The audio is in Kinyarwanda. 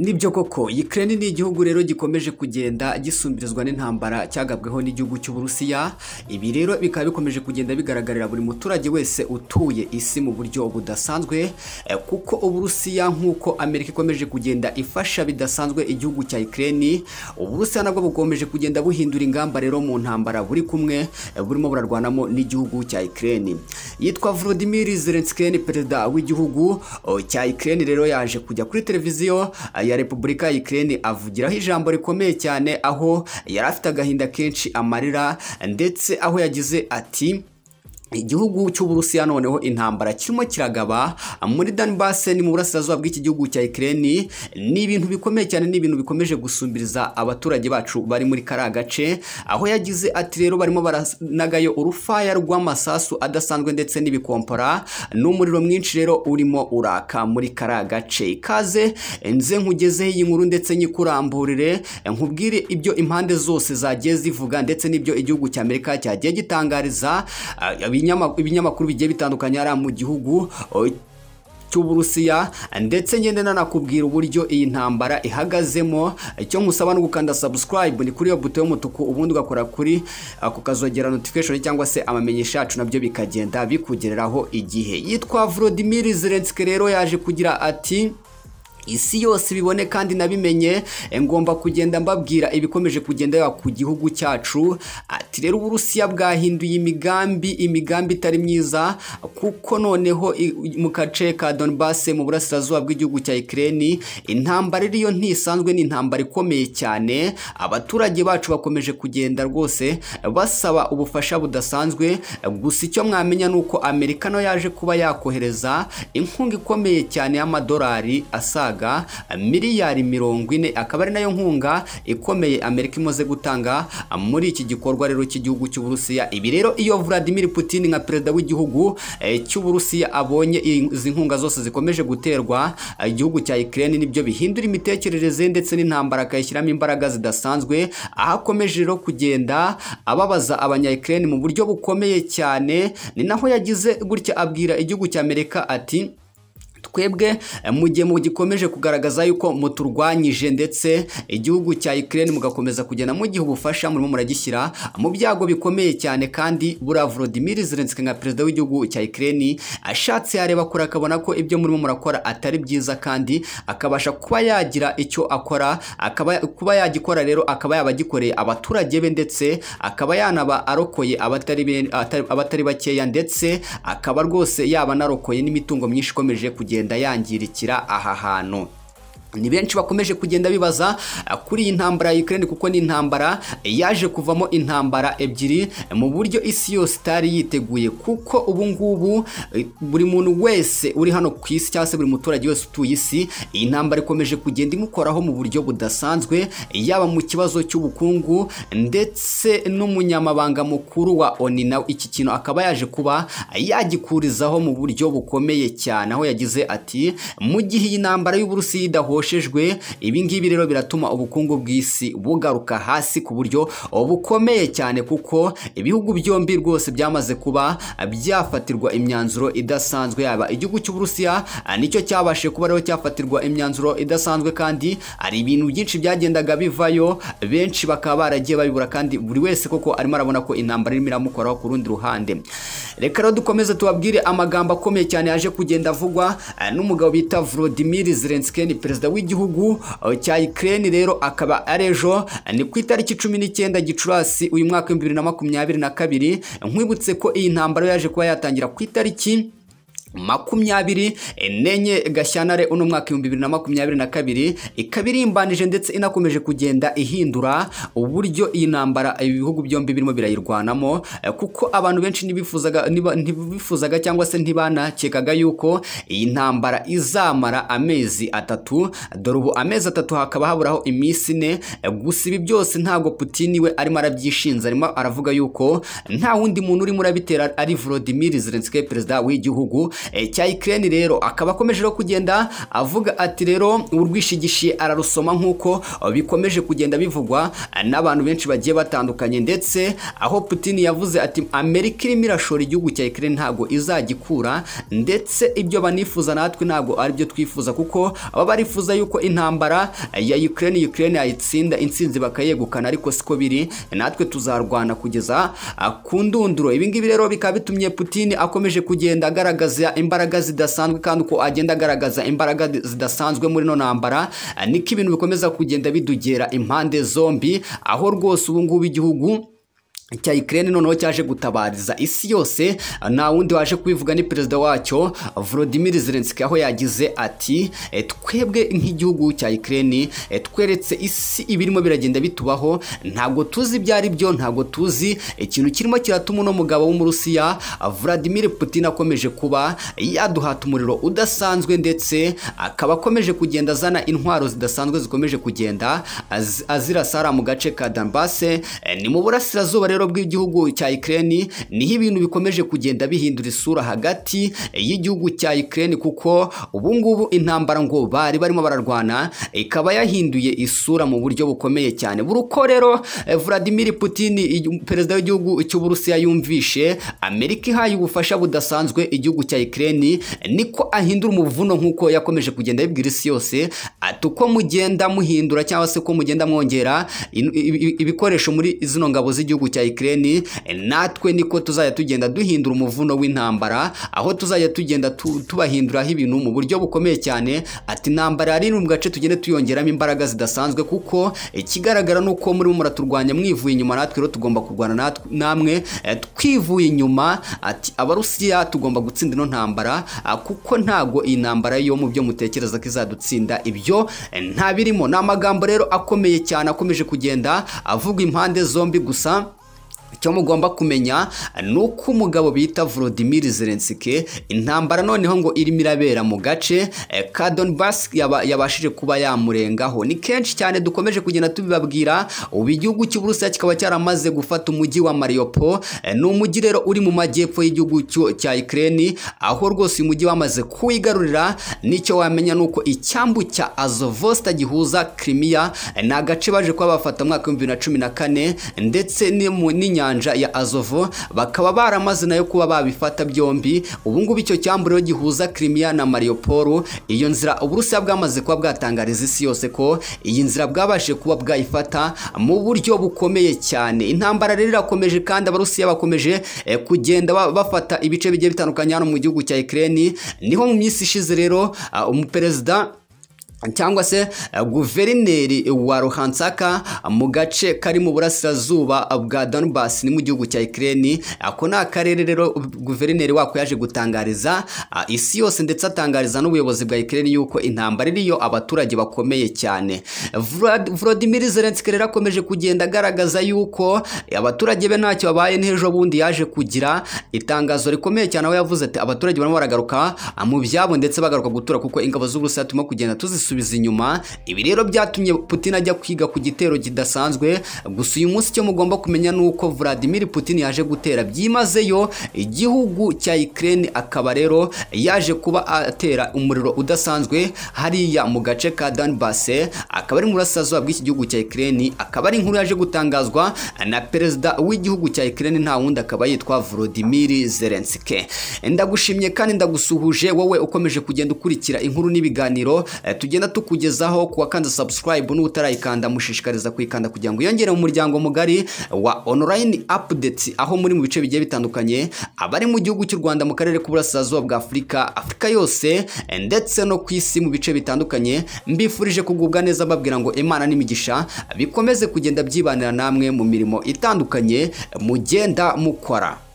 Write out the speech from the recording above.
Nibyo koko Ukraine ni igihugu rero gikomeje kugenda gisumbirizwa n'intambara cyagabweho n'igihugu cy'Uburusiya ibi rero bikaba bikomeje kugenda bigaragarira buri muturage wese utuye isi mu buryo budasanzwe eh, kuko Uburusiya nk'uko Amerika ikomeje kugenda ifasha bidasanzwe igihugu cya Ukraine Uburusiya nabwo bukomeje kugenda buhindura ingamba rero mu ntambara buri kumwe eh, burimo burarwanamo n'igihugu cya Ukraine yitwa Volodymyr Zelensky perezida w'igihugu oh, cya Ukraine rero yaje kujya kuri televiziyo ah, ya repubulika ya Ukraine avugiraho ijambo rikomeye cyane aho yari afite agahinda kenshi amarira ndetse aho yagize ati igihugu cy'uburusiya noneho intambara kirimo kiragaba muri Donbass ni mu burasirazuba bw'iki gihugu cya Ukraine ni ibintu bikomeye cyane ni ibintu bikomeje gusumbiriza abaturage bacu bari muri kariya gace aho yagize ati rero barimo baranagayo urufaya rw'amasasu adasanzwe ndetse n'ibikompora n'umuriro mwinshi rero urimo uraka muri kariya gace ikaze nze nkugezeho iyi nkuru ndetse nyikuramburire nkubwire ibyo impande zose zagiye zivuga ndetse n'ibyo igihugu cya Amerika cyagiye gitangariza ibinyamakuru bigiye bitandukanye hariya mu gihugu cy'uburusiya ndetse ngende nanakubwira uburyo iyi ntambara ihagazemo icyo nkusaba no gukanda subscribe ni kuri iyo buto y'umutuku ubundi ugakora kuri ako kazogera notification cyangwa se amamenyesha yacu nabyo bikagenda bikugereraho igihe yitwa Volodymyr Zelensky rero yaje kugira ati isi yose ibibone kandi nabimenye ngomba kugenda mbabwira ibikomeje kugenda ku gihugu cyacu ati rero uburusiya bwahinduye imigambi imigambi itari myiza kuko noneho mu gace ka Donbass mu burasirazuba bw'igihugu cya Ukraine intambara iriyo ntisanzwe ni intambara ikomeye cyane abaturage bacu bakomeje kugenda rwose basaba ubufasha budasanzwe gusa icyo mwamenya ni uko Amerika no yaje kuba yakohereza inkunga ikomeye cyane y'amadolari asaga miliyari mirongo ine akaba ari nayo nkunga ikomeye Amerika imaze gutanga muri iki gikorwa rero cy'igihugu cy'Uburusiya ibi rero iyo Vladimir Putin nka perezida w'igihugu cy'Uburusiya abonye izi nkunga zose zikomeje guterwa igihugu cya Ukraine nibyo bihindura imitekerereze ndetse n'intambara akayishyiramo imbaraga zidasanzwe aho akomeje rero kugenda ababaza abanya Ukraine mu buryo bukomeye cyane ni naho yagize gutya abwira igihugu cya Amerika ati twebwe mu gihe mugikomeje kugaragaza yuko muturwanyije ndetse igihugu cya Ukraine mugakomeza kugenda mugihe ubufasha murimo muragishyira mu byago bikomeye cyane kandi buriya Volodymyr Zelensky nka perezida w'igihugu cya Ukraine ashatse yareba kure akabona ko ibyo murimo murakora atari byiza kandi akabasha kuba yagira icyo akora akaba kuba yagikora rero akaba yabagikoreye abaturage be ndetse akaba yanaba arokoye abatari abatari bakeya ndetse akaba rwose yaba narokoye n'imitungo myinshi ikomeje kugenda kugenda yangirikira aha hantu ni benshi bakomeje kugenda bibaza kuri iyi ntambara ya Ukraine kuko ni intambara yaje kuvamo intambara ebyiri mu buryo isi yose itari yiteguye kuko ubu ngubu buri muntu wese uri hano ku isi cyangwa se buri muturage wese utuye isi iyi ntambara ikomeje kugenda imukoraho mu buryo budasanzwe yaba mu kibazo cy'ubukungu ndetse n'umunyamabanga mukuru wa ONU nawe iki kintu akaba yaje kuba yagikurizaho mu buryo bukomeye cyane aho yagize ati mu gihe iyi ntambara y'Uburusiya idahoshe ibi ngibi rero biratuma ubukungu bw'isi bugaruka hasi ku buryo bukomeye cyane kuko ibihugu byombi rwose byamaze kuba byafatirwa imyanzuro idasanzwe yaba igihugu cy'uburusiya nicyo cyabashije kuba rero cyafatirwa imyanzuro idasanzwe kandi hari ibintu byinshi byagendaga bivayo benshi bakaba baragiye babibura kandi buri wese koko arimo arabona ko intambara irimo iramukoraho ku rundi ruhande reka rero dukomeze tubabwire amagambo akomeye cyane yaje kugenda avugwa n'umugabo bita Volodymyr Zelensky perezida w'igihugu cya Ukraine rero akaba ari ejo ni ku itariki cumi n'icyenda gicurasi uyu mwaka w'ibihumbi bibiri na makumyabiri na kabiri nkwibutse ko iyi ntambara yaje kuba yatangira ku itariki makumyabiri nenye gashyantare uno mwaka ibihumbi bibiri na makumyabiri na kabiri ikaba irimbanije ndetse inakomeje kugenda ihindura uburyo iyi ntambara ibihugu byombi birimo birayirwanamo kuko abantu benshi ntibifuzaga ntibifuzaga cyangwa se ntibanakekaga yuko iyi ntambara izamara amezi atatu dore ubu amezi atatu hakaba haburaho iminsi ine gusa ibi byose ntabwo Putin we arimo arabyishinza arimo aravuga yuko nta wundi muntu urimo urabitera ari Volodymyr Zelensky perezida w'igihugu eh, cya Ukraine rero akaba akomeje no kugenda avuga ati rero urwishigishi ararusoma nk'uko eh, bikomeje kugenda bivugwa eh, n'abantu benshi bagiye batandukanye ndetse aho Putin yavuze ati Amerika irimo irashora igihugu cya Ukraine ntago izagikura ndetse ibyo banifuza natwe ntago ari byo twifuza kuko baba barifuza yuko intambara eh, ya Ukraine Ukraine yayitsinda insinzi bakayegukana ariko siko biri natwe tuzarwana kugeza ah, ku ndunduro ibi ngibi rero bikaba bitumye Putin akomeje kugenda agaragaza imbaraga zidasanzwe kandi uko agenda agaragaza imbaraga zidasanzwe muri no ntambara ah, niko ibintu bikomeza kugenda bidugera impande zombi aho rwose ubu ngubu igihugu cya Ukraine noneho cyaje gutabariza isi yose nta wundi waje kubivuga ni perezida wacyo Volodymyr Zelensky aho yagize ati "E, twebwe nk'igihugu cya Ukraine e, tweretse isi ibirimo biragenda bitubaho ntabwo tuzi ibyo ari byo ntabwo tuzi ikintu kirimo kiratuma uno mugabo w'umurusiya Vladimir Putin akomeje kuba yaduhata umuriro udasanzwe ndetse akaba akomeje kugenda azana intwaro zidasanzwe zikomeje kugenda az- azirasara mu gace ka Donbass e, ni mu burasirazuba rero rero bw'igihugu cya Ukraine niho ibintu bikomeje kugenda bihindura isura hagati y'igihugu cya Ukraine kuko ubu ngubu intambara ngo bari barimo bararwana ikaba yahinduye isura mu buryo bukomeye cyane buri uko rero eh, Vladimir Putin igi- perezida w'igihugu cy'Uburusiya yumvishe Amerika ihaye ubufasha budasanzwe igihugu cya Ukraine niko ahindura umuvuno nk'uko yakomeje kugenda abibwira isi yose ati uko mugenda muhindura cyangwa se uko mugenda mwongera in- ibi- ibi- ibikoresho muri zino ngabo z'igihugu cya Ukraine eh, natwe niko tuzajya tugenda duhindura umuvuno w'intambara aho tuzajya tugenda tu- tubahinduraho ibintu mu buryo bukomeye cyane ati intambara yari iri mu gace tugende tuyongeramo imbaraga zidasanzwe kuko ikigaragara ni uko murimo muraturwanya mwivuye inyuma natwe rero tugomba kurwana natwe- namwe eh, twivuye inyuma ati abarusiya tugomba gutsinda ino ntambara ah, kuko ntago iyi ntambara yo mu byo mutekereza ko izadutsinda ibyo eh, nta birimo ni amagambo rero akomeye cyane akomeje kugenda avuga impande zombi gusa icyo mugomba kumenya ni uko umugabo bita Volodymyr Zelensky intambara noneho ngo irimo irabera mu gace eh, ka Donbass yaba- yabashije kuba yamurengaho ni kenshi cyane dukomeje kugenda tubibabwira ubu igihugu cy'Uburusiya kikaba cyaramaze gufata umujyi wa Mariupol eh, ni umujyi rero uri mu majyepfo y'igihugu cyo- cya Ukraine aho rwose uyu mujyi wamaze kuwigarurira nicyo wamenya ni uko icyambu cya Azovosta gihuza Crimea eh, ni agace baje kuba bafata mu mwaka w'ibihumbi bibiri na cumi na kane ndetse ni mu- n'inyanja ya Azovo bakaba baramaze nayo kuba babifata byombi ubu ngubu icyo cyambu rero gihuza Crimea na Mariupol iyo nzira Uburusiya bwamaze kuba bwatangariza isi yose ko iyi nzira bwabashije kuba bwayifata mu buryo bukomeye cyane intambara rero irakomeje kandi Abarusiya bakomeje eh, kugenda ba- bafata ibice bigiye bitandukanye hano mu gihugu cya Ukraine niho mu minsi ishize rero ah, umuperezida cyangwa se eh, guverineri wa Luhanska mu gace kari mu burasirazuba bwa Donbass ni mu gihugu cya Ukraine ako ni akarere rero guverineri wako yaje gutangariza ah, isi yose ndetse atangariza n'ubuyobozi bwa Ukraine yuko intambara iriyo abaturage bakomeye cyane Vlad- Volodymyr Zelensky rero akomeje kugenda agaragaza yuko eh, abaturage be ntacyo babaye n'ejo bundi yaje kugira itangazo rikomeye cyane aho yavuze ati abaturage barimo baragaruka ah, mu byabo ndetse bagaruka gutura kuko ingabo z'Uburusiya turimo kugenda tuzisubiza inyuma ibi rero byatumye Putin ajya kwiga ku gitero kidasanzwe gusa uyu munsi icyo mugomba kumenya ni uko Vladimir Putin yaje gutera byimazeyo igihugu cya Ukraine akaba rero yaje kuba atera umuriro udasanzwe hariya mu gace ka Donbass akaba ari mu burasirazuba bw'iki gihugu cya Ukraine akaba ari inkuru yaje gutangazwa na perezida w'igihugu cya Ukraine nta wundi akaba yitwa Volodymyr Zelensky ndagushimye kandi ndagusuhuje wowe ukomeje kugenda ukurikira inkuru n'ibiganiro eh, tugenda tukugezaho kuwa kanze subscribe n'utarayikanda mushishikariza kuyikanda kugira ngo yongere mu muryango mugari wa online updates aho muri mu bice bigiye bitandukanye abari mu gihugu cy'u Rwanda mu karere k'uburasirazuba bwa Afurika Afurika yose eh, ndetse no ku isi mu bice bitandukanye mbifurije kugubwa neza mbabwira ngo Imana n'imigisha bikomeze kugenda byibanira namwe mu mirimo itandukanye mugenda mukora